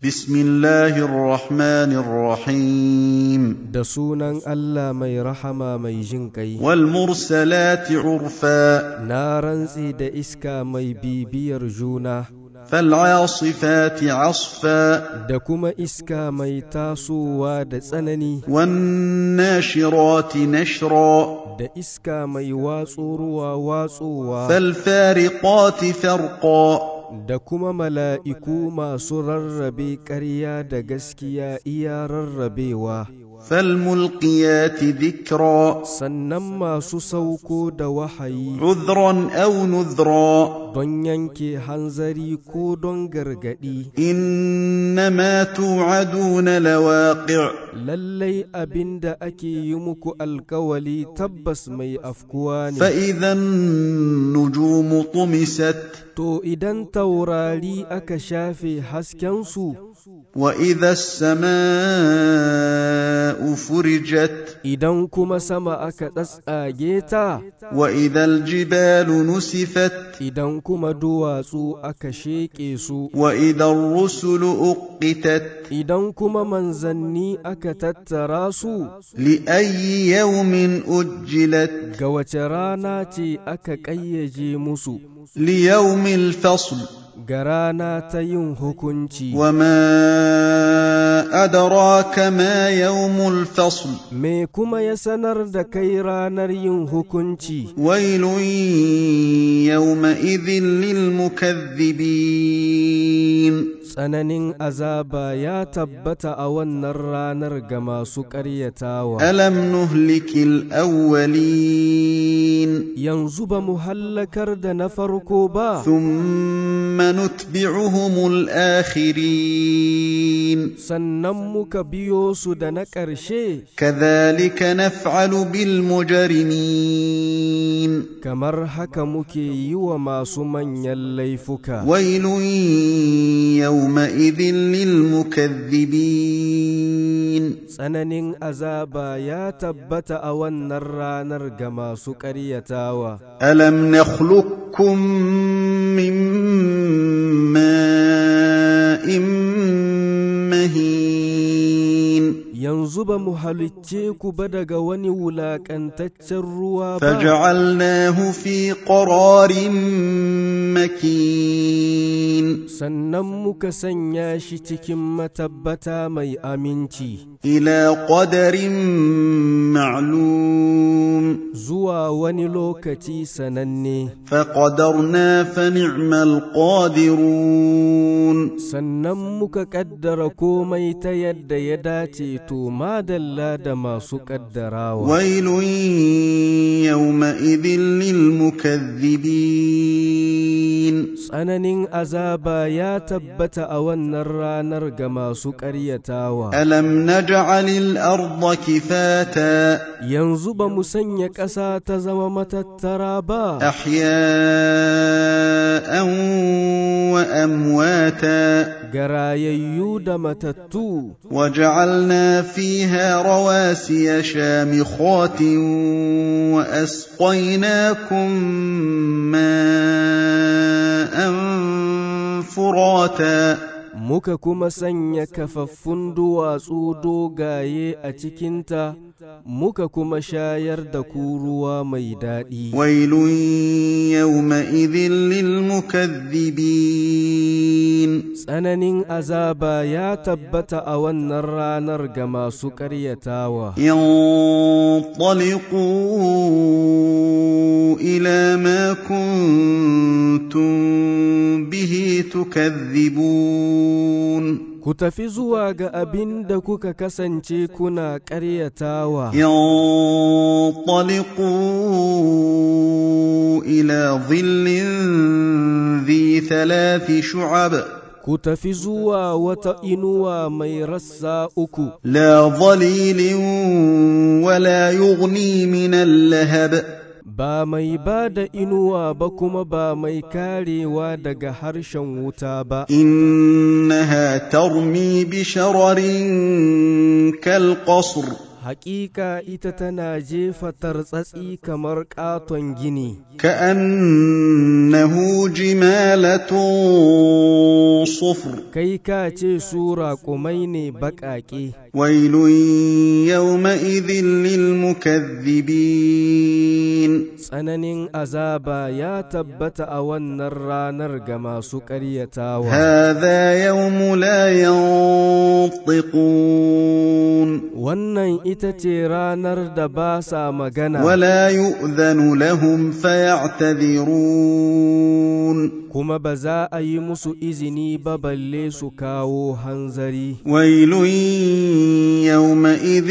بسم الله الرحمن الرحيم da sunan Allah mai rahama mai jin ƙai. والمرسلات عرفا Na rantse da iska mai bibiyar juna, فالعاصفات عصفا da kuma iska mai tasowa da tsanani, والناشرات نشرا da iska mai watso ruwa watsowa, فالفارقات فرقا da kuma mala'iku masu rarrabe ƙarya da gaskiya iya rarrabewa. فالملقيات ذكرا sannan masu sauko da wahayi عذرا او نذرا don yanke hanzari ko don gargaɗi انما توعدون لواقع lallai abin da ake yi muku alkawali tabbas mai afkuwa ne فاذا النجوم طمست to idan taurari aka shafe haskensu واذا السماء فرجت idan kuma sama aka tsatsage ta واذا الجبال نسفت idan kuma duwatsu aka sheƙe su واذا الرسل اقتت idan kuma manzanni aka tattara su لاي يوم اجلت ga wace rana ce aka ƙayyaje musu ليوم الفصل ga rana ta yin hukunci وما أدراك ما يوم الفصل me kuma ya sanar da kai ranar yin hukunci ويل يومئذ للمكذبين tsananin azaba ya tabbata a wannan ranar ga masu ƙaryatawa ألم نهلك الأولين yanzu ba mu hallakar da na farko ba ثم نتبعهم الآخرين sannan muka biyo su da na ƙarshe كذلك نفعل بالمجرمين kamar haka muke yi wa masu manyan laifuka ويل يومئذ للمكذبين tsananin azaba ya tabbata a wannan ranar ga masu ƙaryatawa ألم نخلقكم من ماء مهين yanzu ba mu halicce ku ba daga wani wulaƙantaccen ruwa ba فجعلناه في قرار مكين sannan muka sanya shi cikin matabbata mai aminci إلى قدر معلوم zuwa wani lokaci sananne فقدرنا فنعم القادرون sannan muka ƙaddara komai ta yadda ya dace to madalla da masu ƙaddarawa ويل يومئذ للمكذبين tsananin azaba ya tabbata a wannan ranar ga masu ƙaryatawa ألم نجعل الأرض كفاتا yanzu ba mu sanya ƙasa ta zama matattara ba أحياء وأمواتا garayayyu da matattu وجعلنا فيها رواسي شامخات وأسقيناكم ماء فراتا muka kuma sanya kafaffun duwatsu dogaye a cikinta muka kuma shayar da ku ruwa mai daɗi ويل يومئذ للمكذبين tsananin azaba ya tabbata a wannan ranar ga masu ƙaryatawa انطلقوا إلى ما كنتم به تكذبون ku tafi zuwa ga abin da kuka kasance kuna ƙaryatawa انطلقوا إلى ظل ذي ثلاث شعب ku tafi zuwa wata inuwa mai rassa uku لا ظليل ولا يغني من اللهب ba mai ba da inuwa ba kuma ba mai karewa daga harshen wuta ba إنها ترمي بشرر كالقصر Hakika ita tana jefa tartsatsi kamar ƙaton gini, كأنه جمالة صفر kai ka ce su raƙumai ne baƙaƙe. ويل يومئذ للمكذبين Tsananin azaba ya tabbata a wannan ranar ga masu ƙaryatawa. هذا يوم لا ينطقون Wannan ita ce ranar da ba sa magana, ولا يؤذن لهم فيعتذرون kuma ba za a yi musu izini ba balle su kawo hanzari. ويل يومئذ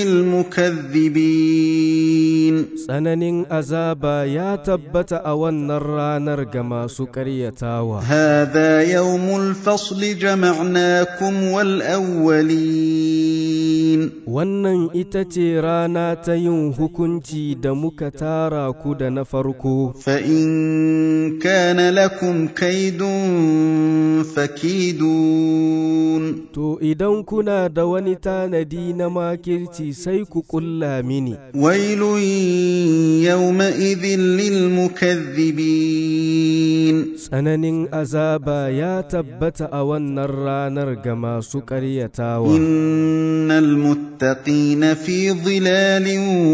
للمكذبين Tsananin azaba ya tabbata a wannan ranar ga masu ƙaryatawa. هذا يوم الفصل جمعناكم والأولين Wannan ita ce rana ta yin hukunci da muka tara ku da na farko. فإن كان لكم كيد فكيدون To idan kuna da wani tanadi na makirci sai ku ƙulla mini. ويل يومئذ للمكذبين Tsananin azaba ya tabbata a wannan ranar ga masu ƙaryatawa. إن المتقين في ظلال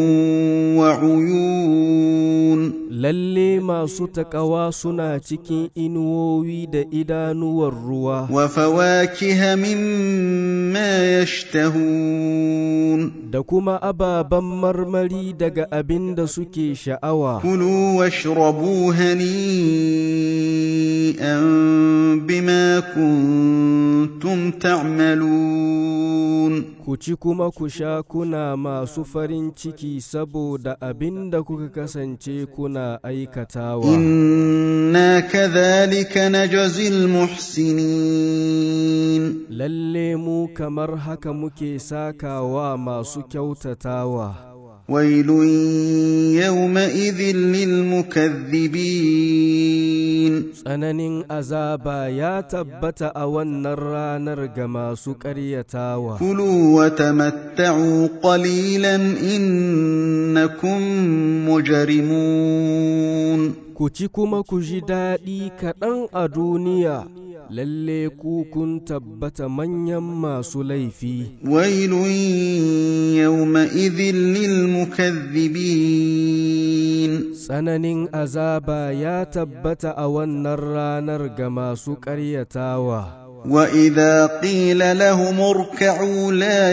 وعيون Lalle masu taƙawa suna cikin inuwowi da idanuwar ruwa. وفواكه مما يشتهون da kuma ababen marmari daga abin da suke sha'awa. كلوا واشربوا هنيئا بما كنتم تعملون Ku ci kuma ku sha kuna masu farin ciki saboda abin da kuka kasance kuna aikatawa. إنا كذلك نجزي المحسنين Lalle mu kamar haka muke sakawa masu kyautatawa. ويل يومئذ للمكذبين Tsananin azaba ya tabbata a wannan ranar ga masu ƙaryatawa. كلوا وتمتعوا قليلا إنكم مجرمون Ku ci kuma ku ji daɗi kaɗan a duniya, lalle ku kun tabbata manyan masu laifi. ويل يومئذ للمكذبين Tsananin azaba ya tabbata a wannan ranar ga masu ƙaryatawa. وإذا قيل لهم اركعوا لا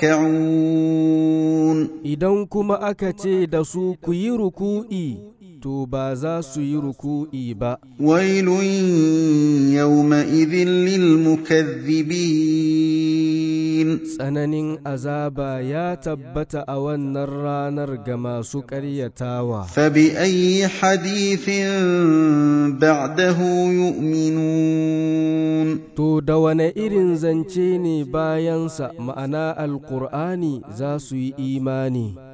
يركعون Idan kuma aka ce da su ku yi ruku'i, to ba za su yi ruku'i ba. ويل يومئذ للمكذبين Tsananin azaba ya tabbata a wannan ranar ga masu ƙaryatawa. فبأي حديث بعده يؤمنون To da wane irin zance ne bayansa ma'ana Alƙur'ani za su yi imani.